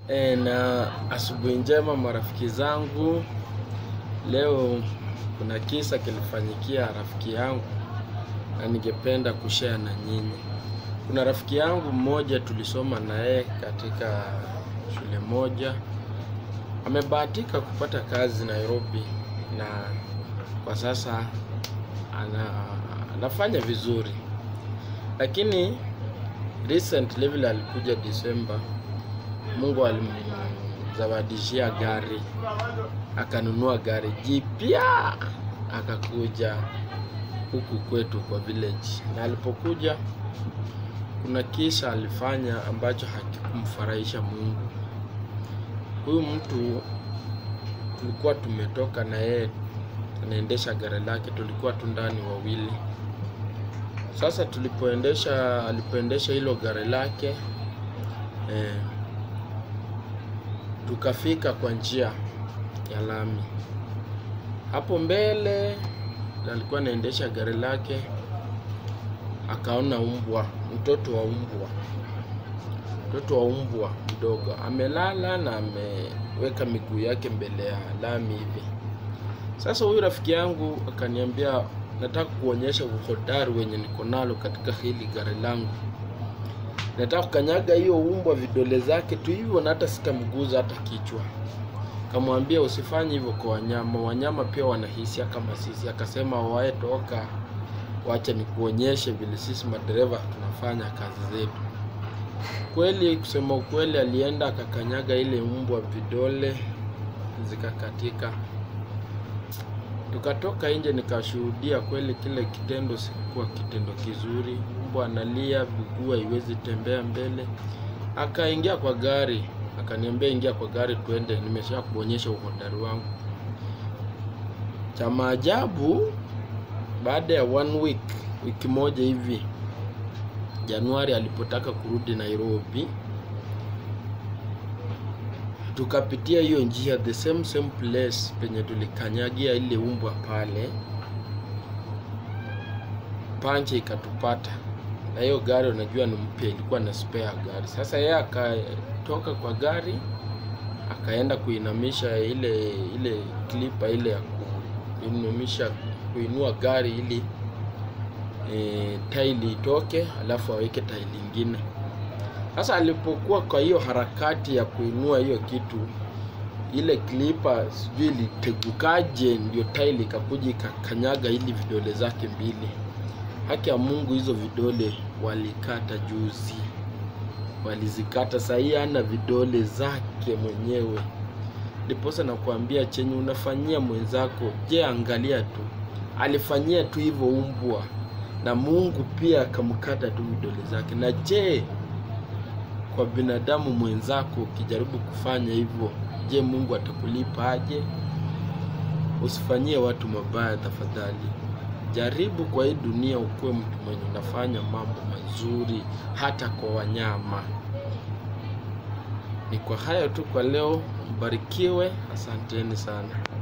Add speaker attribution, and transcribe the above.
Speaker 1: E, na asubuhi njema marafiki zangu. Leo kuna kisa kilifanyikia rafiki yangu na ningependa kushare na nyinyi. Kuna rafiki yangu mmoja tulisoma na yeye katika shule moja, amebahatika kupata kazi Nairobi na kwa sasa ana, anafanya vizuri, lakini recently vile alikuja Disemba, Mungu alimzawadishia gari, akanunua gari jipya, akakuja huku kwetu kwa village, na alipokuja kuna kisa alifanya ambacho hakikumfurahisha Mungu. Huyu mtu tulikuwa tumetoka na yeye, anaendesha gari lake, tulikuwa tu ndani wawili. Sasa tulipoendesha, alipoendesha hilo gari lake eh, tukafika kwa njia ya lami. Hapo mbele alikuwa anaendesha gari lake, akaona umbwa, mtoto wa umbwa, mtoto wa umbwa mdogo amelala na ameweka miguu yake mbele ya lami hivi. Sasa huyu rafiki yangu akaniambia, nataka kuonyesha uhodari wenye niko nalo katika hili gari langu. Nataka kukanyaga hiyo umbwa vidole zake tu hivyo, na hata sitamguza hata kichwa. Kamwambia usifanye hivyo kwa wanyama, wanyama pia wanahisia kama sisi. Akasema wae, toka, wacha nikuonyeshe vile sisi madereva tunafanya kazi zetu. Kweli, kusema ukweli, alienda akakanyaga ile umbwa, vidole zikakatika. Tukatoka nje, nikashuhudia kweli kile kitendo sikuwa kitendo kizuri. Mbwa analia, miguu haiwezi tembea mbele. Akaingia kwa gari, akaniambia ingia kwa gari tuende, nimesha kuonyesha uhodari wangu. Cha maajabu, baada ya one week, wiki moja hivi, Januari alipotaka kurudi Nairobi, tukapitia hiyo njia the same same place penye tulikanyagia ile umbwa pale, panche ikatupata na hiyo gari, unajua ni mpya, ilikuwa na spare gari. Sasa yeye akatoka kwa gari akaenda kuinamisha ile ile klipa ile ya kuinamisha kuinua gari ili e, taili itoke, alafu aweke taili ingine. Sasa alipokuwa kwa hiyo harakati ya kuinua hiyo kitu, ile klipa sijui ilitegukaje, ndio taili ikakuja ikakanyaga ili vidole zake mbili. Haki ya Mungu, hizo vidole walikata juzi, walizikata. Sahii ana vidole zake mwenyewe. Ndiposa nakuambia chenye unafanyia mwenzako, je, angalia tu, alifanyia tu hivyo umbwa na Mungu pia akamkata tu vidole zake. Na je, kwa binadamu mwenzako ukijaribu kufanya hivyo, je, Mungu atakulipa aje? Usifanyie watu mabaya tafadhali. Jaribu kwa hii dunia ukuwe mtu mwenye unafanya mambo mazuri hata kwa wanyama. Ni kwa hayo tu kwa leo, mbarikiwe. Asanteni sana.